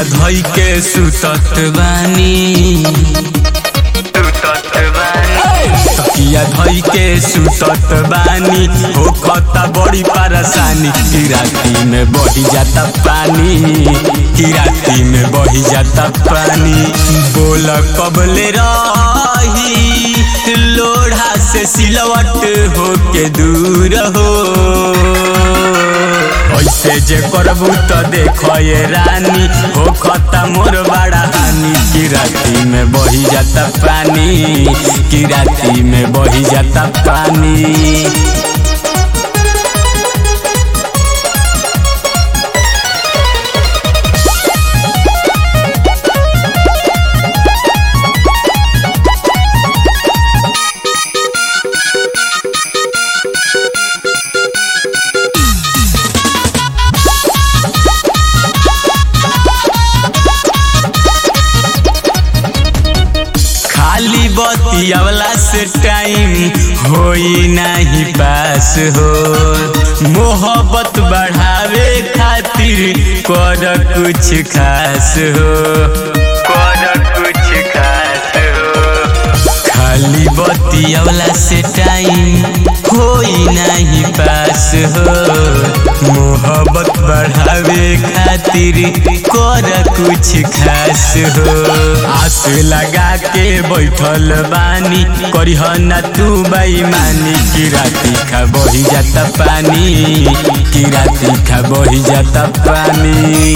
धई के सुतत बानी तकिया धई के सुतत बानी हो खता बड़ी परेशानी की राती में बही जाता पानी की राती में बही जाता पानी बोल कबले रही लोढ़ा से सिलवट होके दूर हो ऐसे जे करबू तो देखो ये रानी हो खता मोर बड़ा हानि की राती में बही जाता पानी की राती में बही जाता पानी खाली बतियावला से टाइम होई नहीं पास हो मोहब्बत बढ़ावे खातिर कर कुछ खास हो कर कुछ खास हो खाली बतियावला से टाइम होई नहीं पास हो मोहब्बत बढ़ावे खातिर कर कुछ खास हो आस लगा के बैठल बानी करिह ना तू बेईमानी की राती खा बही जाता पानी की राती खा बही जाता पानी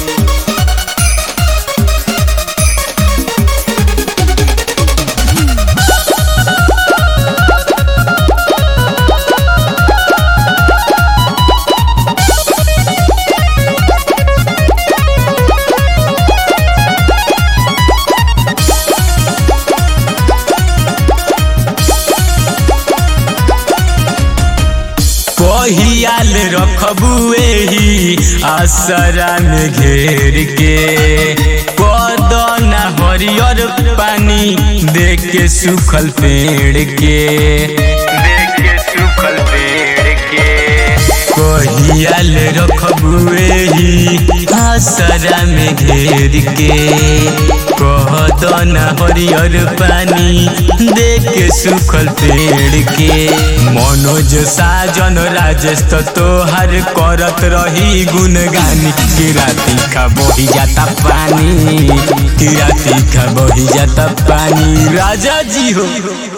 कहियाल रखबू एही आसरा में घेर के कदना हरियर पानी देख के सूखल पेड़ के देख के सूखल पेड़ के कहियाल रखबू एही आसरा में घेर के कहदना हरियर पानी देख के सूखल पेड़ के मनोज साजन राजेश तो तोहर करत रही गुनगानी की राती खा बही जाता पानी की राती खा बही जाता पानी राजा जी हो